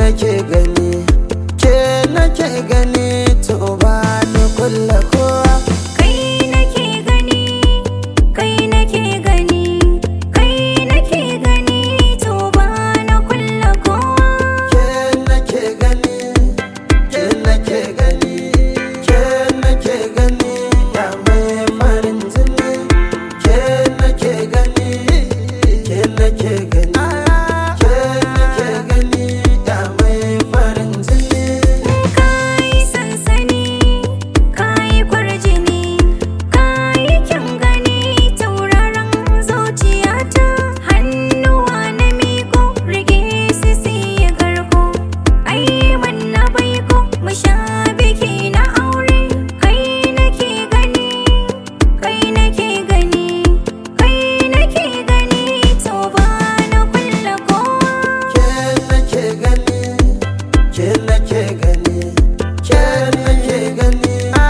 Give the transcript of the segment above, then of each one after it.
nake gani ke nake gani to ba ni kulla kowa Kai nake gani, kai nake gani, kai nake gani, to ba na kulla kowa. ke nake gani ke nake gani ke nake gani ya mai farin jini ke nake gani ke nake gani ke nake gani ya mai farin jini Kai sansani, kai kwarjini, kai kyan gani, tauraron zuciyata. Hannuwa na miko, rike su siya karko. Ai manna baiko, mu sha biki na aure. Kai nake gani, kai nake gani, kai nake gani, to ba na kulla kowa. ke nake gani ke nake gani ke nake gani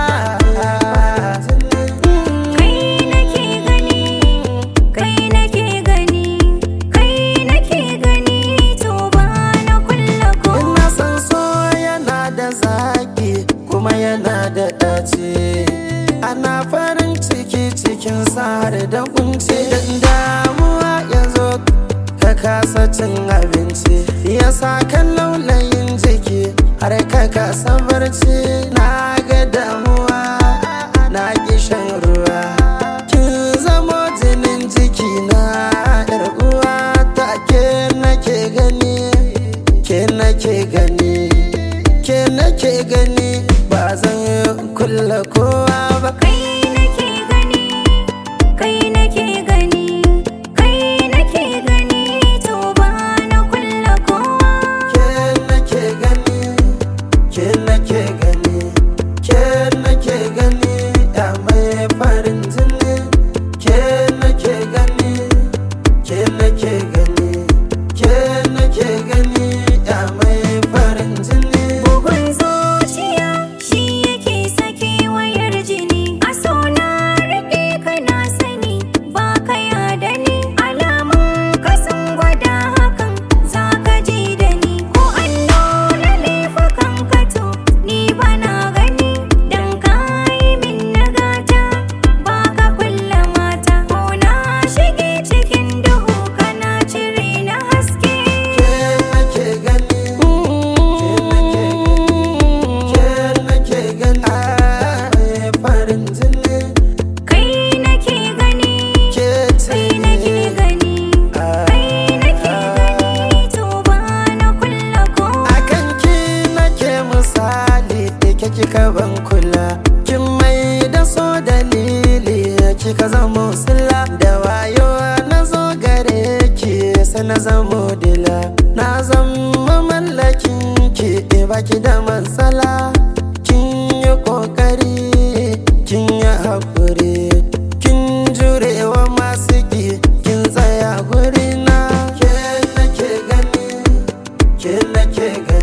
Kai nake gani, kai nake gani, kai nake gani, to ba na kulla kowa. ina san so yana da zaki kuma yana da ɗaci ana farin ciki cikin har da kunci dan damuwa ya zo ka kasa cin abinci ya sa kan laulayin jiki har ka kasa barci na ga damuwa na ki shan ruwa kin zamo jinin jiki na yar uwa ta ke nake gani ke nake gani ke nake gani ba zan kulla kowa ba Kai nake gani, kai nake gani, kai nake gani, to ba na kulla kowa. ke nake gani ke nake gani ke nake gani ya mai farin jini ke nake gani ke nake gani ke nake gani ya mai farin jini Bugun zuciya shi yake sake wayar jini. A so na riƙe ka na sani ba ka yada ni. Alamun ka sun gwada hakan za ka ji da ni. Ko an nuna laifukan ka to ni ba na gani. Dan ka yi min nagata ba ka kulla mata. Ko na shige cikin duhu kana cire na haske. ke nake gani ke nake gani mai farin jini Kai nake gani. ke ce Kai nake gani, kai nake gani, to ba na kulla kowa. akan ki nake misali da ke kika ban kula kin mai da so dalili kika zama sila da wayo na zo gare ki sai na zamo dila na zama mallakin ki baki da matsala kin yi kokari kin yi haƙuri kin jurewa masu ki kin tsaya gurina ke nake gani ke nake gani